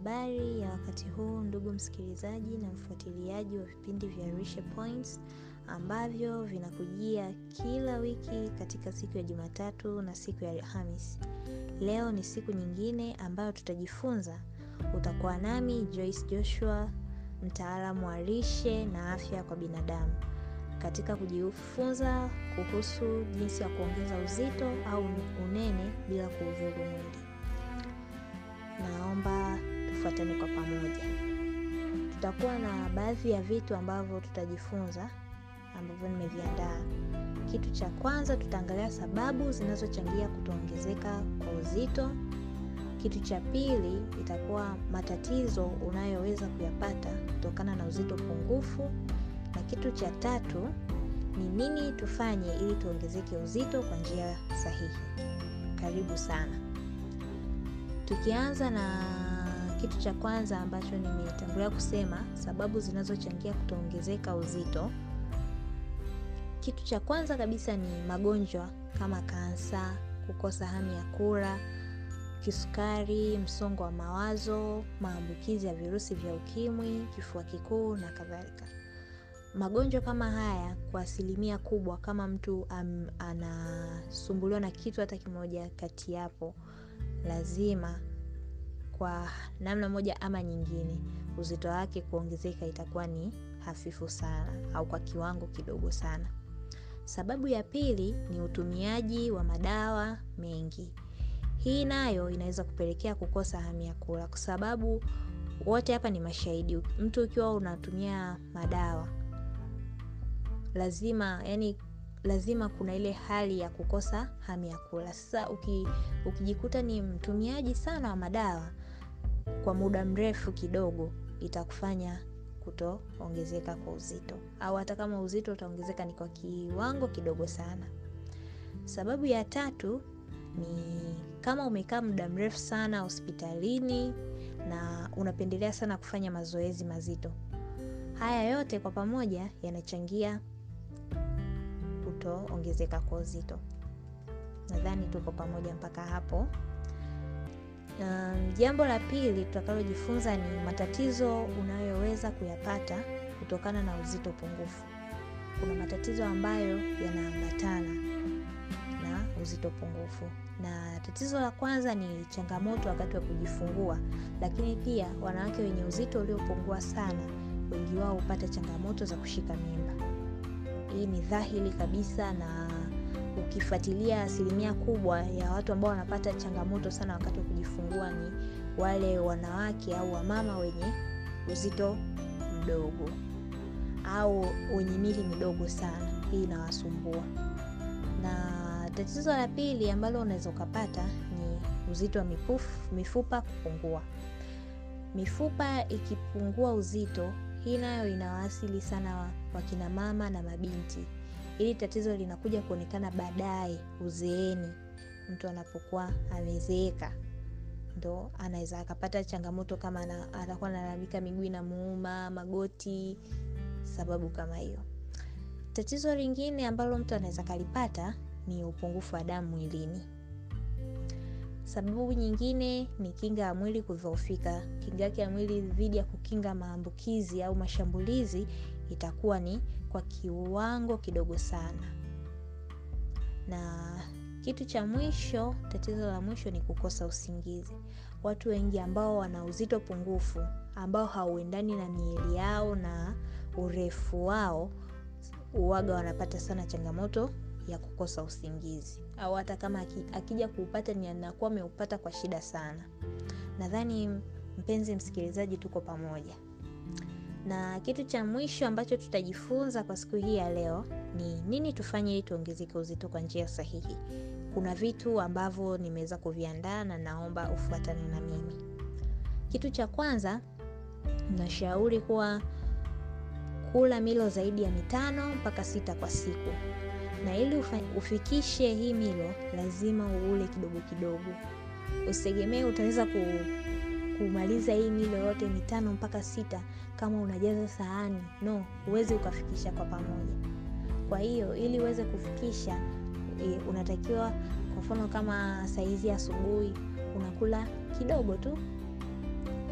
Habari ya wakati huu ndugu msikilizaji na mfuatiliaji wa vipindi vya Lishe Points ambavyo vinakujia kila wiki katika siku ya Jumatatu na siku ya Alhamisi. Leo ni siku nyingine ambayo tutajifunza. Utakuwa nami Joyce Joshua, mtaalamu wa lishe na afya kwa binadamu, katika kujifunza kuhusu jinsi ya kuongeza uzito au unene bila kuudhuru mwili. Naomba tufuatane kwa pamoja. Tutakuwa na baadhi ya vitu ambavyo tutajifunza ambavyo nimeviandaa. Kitu cha kwanza tutaangalia sababu zinazochangia kutoongezeka kwa uzito. Kitu cha pili itakuwa matatizo unayoweza kuyapata kutokana na uzito pungufu, na kitu cha tatu ni nini tufanye ili tuongezeke uzito kwa njia sahihi. Karibu sana. Tukianza na kitu cha kwanza ambacho nimetangulia kusema, sababu zinazochangia kutoongezeka uzito. Kitu cha kwanza kabisa ni magonjwa kama kansa, kukosa hamu ya kula, kisukari, msongo wa mawazo, maambukizi ya virusi vya ukimwi, kifua kikuu na kadhalika. Magonjwa kama haya kwa asilimia kubwa, kama mtu um, anasumbuliwa na kitu hata kimoja kati yapo, lazima kwa namna moja ama nyingine uzito wake kuongezeka itakuwa ni hafifu sana au kwa kiwango kidogo sana. Sababu ya pili ni utumiaji wa madawa mengi. Hii nayo inaweza kupelekea kukosa hamu ya kula, kwa sababu wote hapa ni mashahidi. Mtu ukiwa unatumia madawa lazima yani, lazima kuna ile hali ya kukosa hamu ya kula. Sasa uki, ukijikuta ni mtumiaji sana wa madawa kwa muda mrefu kidogo, itakufanya kutoongezeka kwa uzito, au hata kama uzito utaongezeka ni kwa kiwango kidogo sana. Sababu ya tatu ni kama umekaa muda mrefu sana hospitalini na unapendelea sana kufanya mazoezi mazito. Haya yote kwa pamoja yanachangia kutoongezeka kwa uzito. Nadhani tuko pamoja mpaka hapo. Um, jambo la pili tutakalojifunza ni matatizo unayoweza kuyapata kutokana na uzito pungufu. Kuna matatizo ambayo yanaambatana na uzito pungufu, na tatizo la kwanza ni changamoto wakati wa kujifungua, lakini pia wanawake wenye uzito uliopungua sana, wengi wao hupata changamoto za kushika mimba. Hii ni dhahiri kabisa na ukifuatilia asilimia kubwa ya watu ambao wanapata changamoto sana wakati wa kujifungua ni wale wanawake au wamama wenye uzito mdogo au wenye mili midogo sana. Hii inawasumbua. Na tatizo la pili ambalo unaweza ukapata ni uzito wa mifupa, mifupa kupungua. Mifupa ikipungua uzito, hii nayo inawaasili sana wakina mama na mabinti. Hili tatizo linakuja kuonekana baadaye uzeeni. Mtu anapokuwa amezeeka ndo anaweza akapata changamoto kama atakuwa analalamika miguu inamuuma, magoti, sababu kama hiyo. Tatizo lingine ambalo mtu anaweza kalipata ni upungufu wa damu mwilini. Sababu nyingine ni kinga ya mwili kudhoofika. Kinga yake ya mwili dhidi ya kukinga maambukizi au mashambulizi itakuwa ni kwa kiwango kidogo sana. Na kitu cha mwisho, tatizo la mwisho ni kukosa usingizi. Watu wengi ambao wana uzito pungufu, ambao hauendani na miili yao na urefu wao, uwaga wanapata sana changamoto ya kukosa usingizi, au hata kama akija kuupata ni anakuwa ameupata kwa shida sana. Nadhani mpenzi msikilizaji, tuko pamoja na kitu cha mwisho ambacho tutajifunza kwa siku hii ya leo ni nini tufanye ili tuongezeke uzito kwa njia sahihi. Kuna vitu ambavyo nimeweza kuviandaa na naomba ufuatane na mimi. Kitu cha kwanza, nashauri kuwa kula milo zaidi ya mitano mpaka sita kwa siku, na ili ufikishe hii milo lazima uule kidogo kidogo. Usitegemee utaweza ku kumaliza hii milo yote mitano mpaka sita kama unajaza sahani. No, huwezi ukafikisha kwa pamoja. Kwa hiyo ili uweze kufikisha e, unatakiwa kwa mfano kama saizi asubuhi unakula kidogo tu,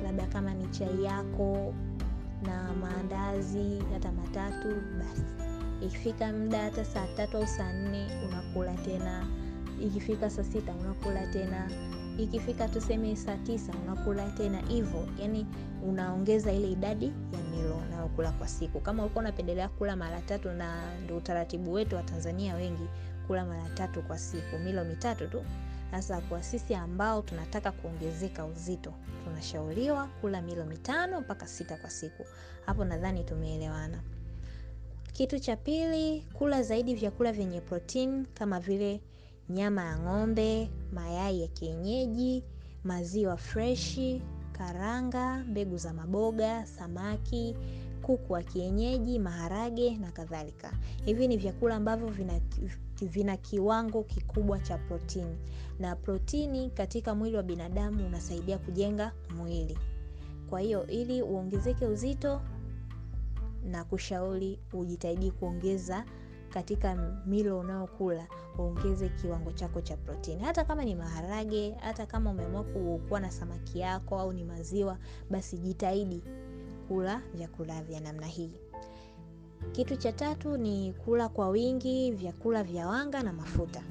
labda kama ni chai yako na maandazi hata matatu basi ikifika muda hata saa tatu au saa nne unakula tena ikifika saa sita unakula tena ikifika tuseme saa tisa unakula tena hivyo yani unaongeza ile idadi ya milo unayokula kwa siku kama ulikuwa unapendelea kula mara tatu na ndo utaratibu wetu wa tanzania wengi kula mara tatu kwa siku milo mitatu tu sasa kwa sisi ambao tunataka kuongezeka uzito tunashauriwa kula milo mitano mpaka sita kwa siku hapo nadhani tumeelewana kitu cha pili kula zaidi vyakula vyenye protein kama vile nyama ya ng'ombe mayai ya kienyeji maziwa freshi karanga mbegu za maboga samaki kuku wa kienyeji maharage na kadhalika hivi ni vyakula ambavyo vina, vina kiwango kikubwa cha protini na protini katika mwili wa binadamu unasaidia kujenga mwili kwa hiyo ili uongezeke uzito na kushauri ujitahidi kuongeza katika milo unayokula uongeze kiwango chako cha protini hata kama ni maharage hata kama umeamua kuwa na samaki yako au ni maziwa basi jitahidi kula vyakula vya namna hii kitu cha tatu ni kula kwa wingi vyakula vya wanga na mafuta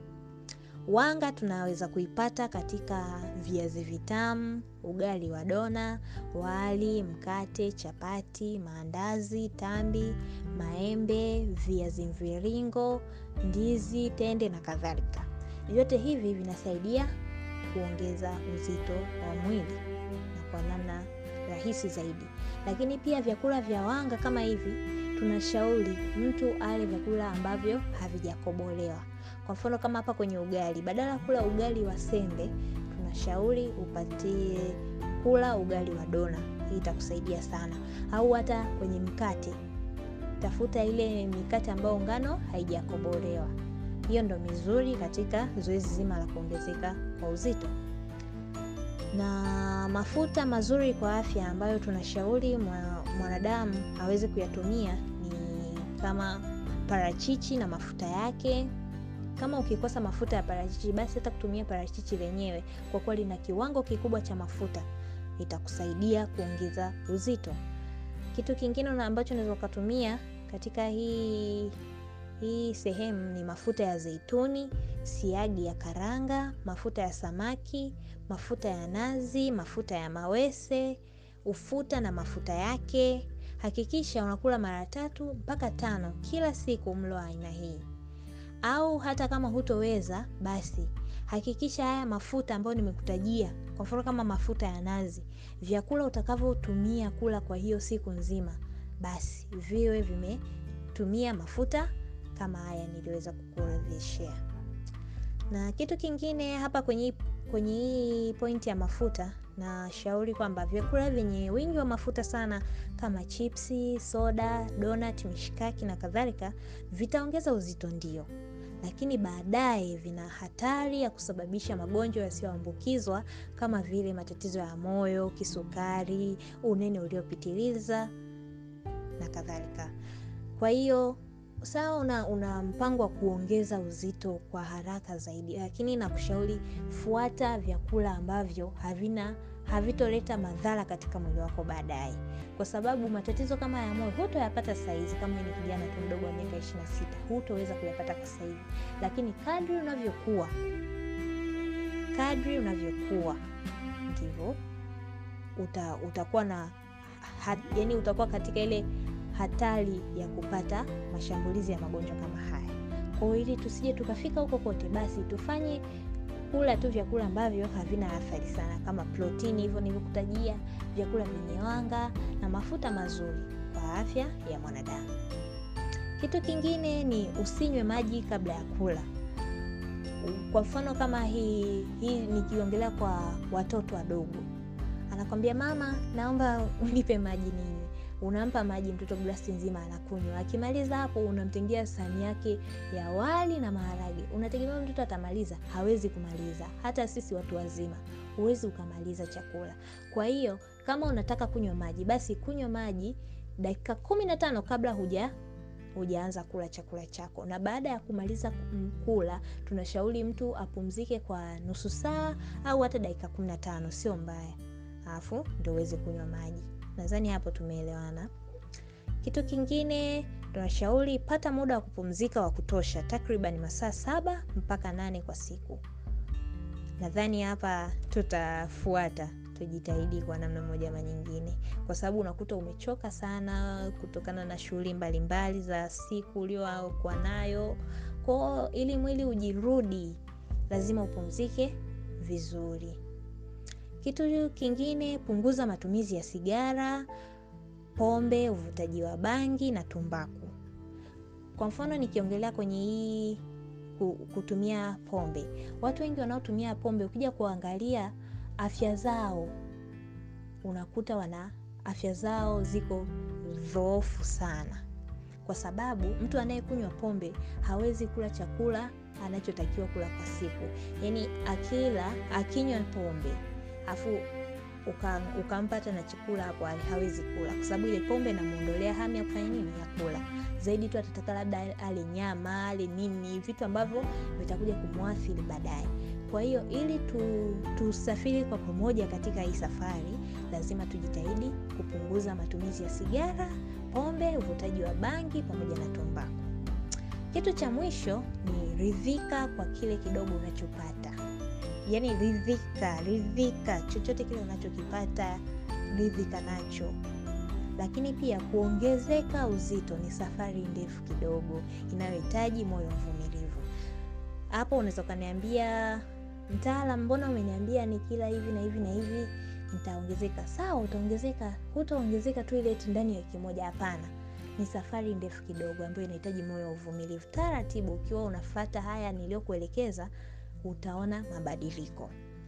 wanga tunaweza kuipata katika viazi vitamu ugali wa dona wali mkate chapati maandazi tambi maembe viazi mviringo ndizi tende na kadhalika vyote hivi vinasaidia kuongeza uzito wa mwili na kwa namna rahisi zaidi lakini pia vyakula vya wanga kama hivi tunashauri mtu ale vyakula ambavyo havijakobolewa kwa mfano kama hapa kwenye ugali badala ya kula ugali wa sembe tunashauri upatie kula ugali wa dona hii itakusaidia sana au hata kwenye mkate tafuta ile mikate ambayo ngano haijakobolewa hiyo ndo mizuri katika zoezi zima la kuongezeka kwa uzito na mafuta mazuri kwa afya ambayo tunashauri mwanadamu aweze kuyatumia ni kama parachichi na mafuta yake kama ukikosa mafuta ya parachichi basi hata kutumia parachichi lenyewe kwa kuwa lina kiwango kikubwa cha mafuta itakusaidia kuongeza uzito kitu kingine ambacho unaweza ukatumia katika hii hii sehemu ni mafuta ya zeituni siagi ya karanga mafuta ya samaki mafuta ya nazi mafuta ya mawese ufuta na mafuta yake hakikisha unakula mara tatu mpaka tano kila siku mlo wa aina hii au hata kama hutoweza basi hakikisha haya mafuta ambayo nimekutajia kwa mfano kama mafuta ya nazi vyakula utakavyotumia kula kwa hiyo siku nzima basi viwe vimetumia mafuta kama haya niliweza kukuorodheshea na kitu kingine hapa kwenye kwenye hii pointi ya mafuta na shauri kwamba vyakula vyenye wingi wa mafuta sana kama chipsi soda donat mishikaki na kadhalika vitaongeza uzito ndio lakini baadaye vina hatari ya kusababisha magonjwa yasiyoambukizwa kama vile matatizo ya moyo kisukari unene uliopitiliza na kadhalika kwa hiyo sawa una, una mpango wa kuongeza uzito kwa haraka zaidi lakini nakushauri fuata vyakula ambavyo havina havitoleta madhara katika mwili wako baadaye kwa sababu matatizo kama ya moyo hutoyapata sahizi kama ni kijana tu mdogo wa miaka ishirina sita hutoweza kuyapata kwa sahivi lakini kadri unavyokuwa kadri unavyokuwa ndivyo uta, utakuwa na hat, yani utakuwa katika ile hatari ya kupata mashambulizi ya magonjwa kama haya kwao ili tusije tukafika huko kote basi tufanye kula tu vyakula ambavyo havina athari sana kama protini hivyo nilivyokutajia vyakula vyenye wanga na mafuta mazuri kwa afya ya mwanadamu kitu kingine ni usinywe maji kabla ya kula kwa mfano kama hii hii nikiongelea kwa watoto wadogo anakwambia mama naomba unipe maji ninywe unampa maji mtoto glasi nzima anakunywa akimaliza hapo unamtengea sahani yake ya wali na maharage unategemea mtoto atamaliza hawezi kumaliza hata sisi watu wazima huwezi ukamaliza chakula kwa hiyo kama unataka kunywa maji basi kunywa maji dakika kumi na tano kabla huja hujaanza kula chakula chako na baada ya kumaliza kula tunashauri mtu apumzike kwa nusu saa au hata dakika kumi na tano sio mbaya alafu ndo uweze kunywa maji. Nadhani hapo tumeelewana. Kitu kingine tunashauri pata muda wa kupumzika wa kutosha, takriban masaa saba mpaka nane kwa siku. Nadhani hapa tutafuata, tujitahidi kwa namna moja ama nyingine, kwa sababu unakuta umechoka sana kutokana na shughuli mbalimbali za siku uliokuwa nayo. Kwao ili mwili ujirudi, lazima upumzike vizuri. Kitu kingine, punguza matumizi ya sigara, pombe, uvutaji wa bangi na tumbaku. Kwa mfano nikiongelea kwenye hii kutumia pombe, watu wengi wanaotumia pombe, ukija kuangalia afya zao, unakuta wana afya zao ziko dhoofu sana, kwa sababu mtu anayekunywa pombe hawezi kula chakula anachotakiwa kula kwa siku. Yaani akila akinywa pombe afu ukampata uka na chakula hapo, hawezi kula kwa sababu ile pombe inamuondolea hamu ya kufanya nini, ya kula zaidi tu atataka labda ale nyama ale nini, vitu ambavyo vitakuja kumwathiri baadaye. Kwa hiyo ili tu, tusafiri kwa pamoja katika hii safari, lazima tujitahidi kupunguza matumizi ya sigara, pombe, uvutaji wa bangi pamoja na tumbaku. Kitu cha mwisho ni ridhika kwa kile kidogo unachopata. Yaani ridhika, ridhika chochote kile unachokipata, ridhika nacho. Lakini pia kuongezeka uzito ni safari ndefu kidogo inayohitaji moyo mvumilivu. Hapo unaweza ukaniambia, mtaalamu, mbona umeniambia nikila hivi na hivi na hivi nitaongezeka? Sawa, utaongezeka, hutaongezeka tu ile ndani ya wiki moja. Hapana, ni safari ndefu kidogo ambayo inahitaji moyo wa uvumilivu. Taratibu, ukiwa unafata haya niliyokuelekeza, utaona mabadiliko.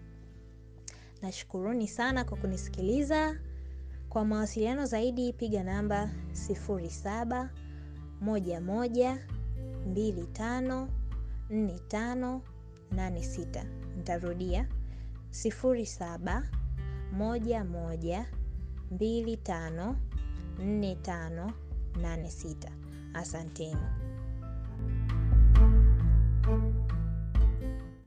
Nashukuruni sana kwa kunisikiliza. Kwa mawasiliano zaidi piga namba 07 11 25 45 86. Nitarudia 07 11 25 45 86. Asanteni.